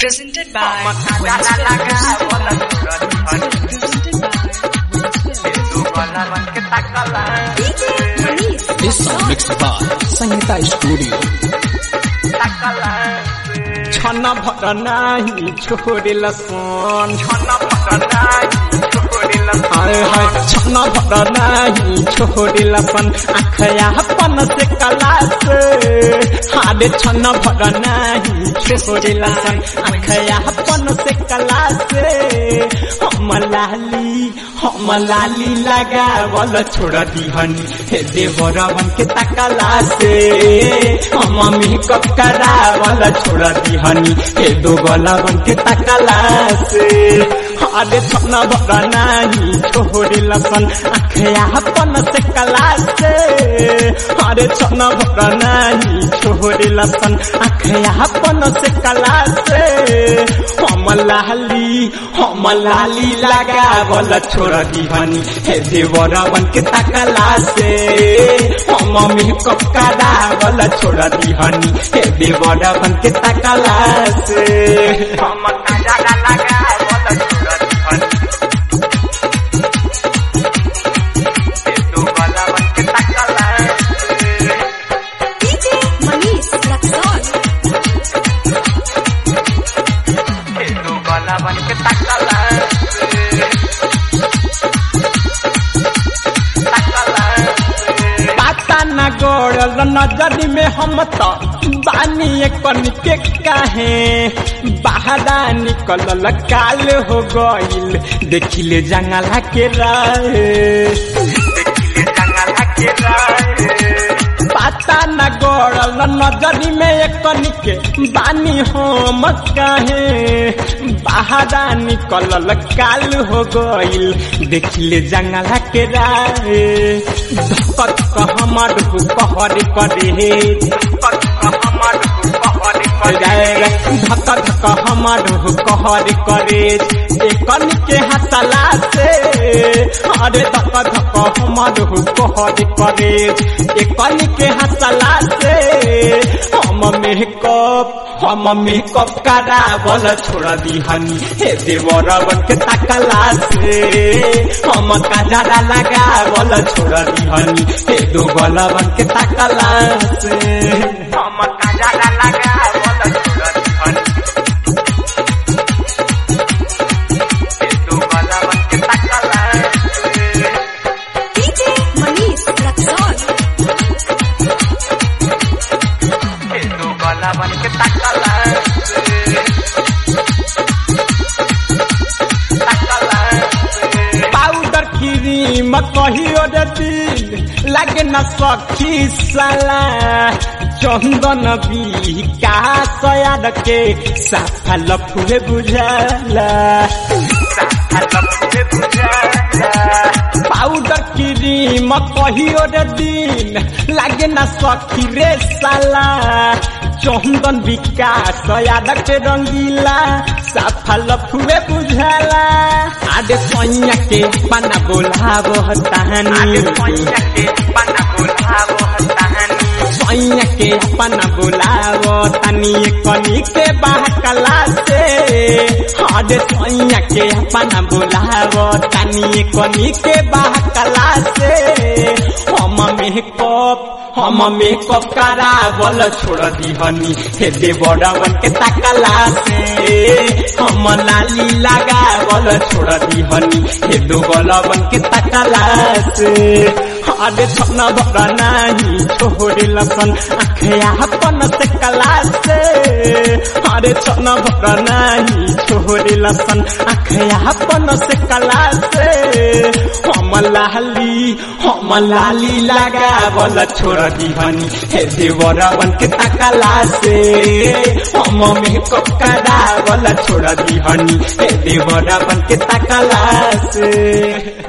Presented by Winston This song mixed by Sangeeta Studio. छन भर नाही छोडेल सोन हाय हाय छन भर नाही छोडेल सन आखया पन से कलास हाडे छन भर नाही छोडेल सन आखया पन से कलास हम लाली हम लाली लगावल छोड़ दिहनी हे देवरवन के तकला से हम मेकअप करावल छोड़ दिहनी हे दो गलवन के तकला से अरे छन भर नाही छोड़ी लसन अखया पन से कला से अरे छन भर नाही छोड़ी लसन अखया पन से कला से हम लाली हम लाली लगावल छोड़ दिहनी हे देवरवन के तकला से हम मेकअप करावल छोड़ दिहनी हे देवरवन के तकला से हम काजरा लगावल छोड़ दिहनी हे देवरवन के तकला से DJ Manish Raksol. हे देवरवन के तकला से पाता न गोड़ल नजर में हम तो बानी कन के काहे बाहरा निकलल काल हो गइल देखिले जंगला के राहे देखिले जंगला के राहे पाता न गोड़ल नजर में कन के बानी हम काहे बाहरा निकलल काल हो गइल देखिले जंगला के राहे धकत हमर कहर करे धकत हमर कहर करे धक धक हमर कहर करे एकन के हसला से अरे धक धक हमर कहर करे एकन के हसला से हम मेकअप हम मेकअप करावल छोड़ दिहनी हे देवरवन के तकला से हम काजरा लगावल छोड़ दिहनी हे दो गलवन के तकला से हम काजरा लगावल छोड़ दिहनी हे दो गलवन के तकला से DJ Manish Raksol. हे दो गलवन के तकला से पाउडर क्रीम कहियो रे दिल लागे न सखी साला चंदन भी का सयाद के साफा लफुए बुझाला साफा लफुए बुझाला पाउडर क्रीम कहियो रे दिन लागे न सखी रे साला चंदन विकास यादक के रंगीला साफा लफुए बुझाला आडे सैया के पाना बोलावो हतानी आडे सैया के पाना बोलावो हतानी सैया के पाना बोलावो तनी कनी के बहकला से आडे सैया के पाना बोलावो तनी कनी के बहकला से हम मेकअप हम मेकअप करावल छोड़ दिहनी हे देवरवन के तकला से हम लाली लगावल छोड़ दिहनी हे दोगलवन के तकला से अरे छन भर नाही छोड़े लसन अखया पन से कला से अरे छन भर नाही छोड़े लसन अखया पन से कला से हम लाली हम लाली लगावल छोड़ दिहनी हे देवरवन के तकला से हम मेकअप करावल छोड़ दिहनी हे देवरवन के तकला से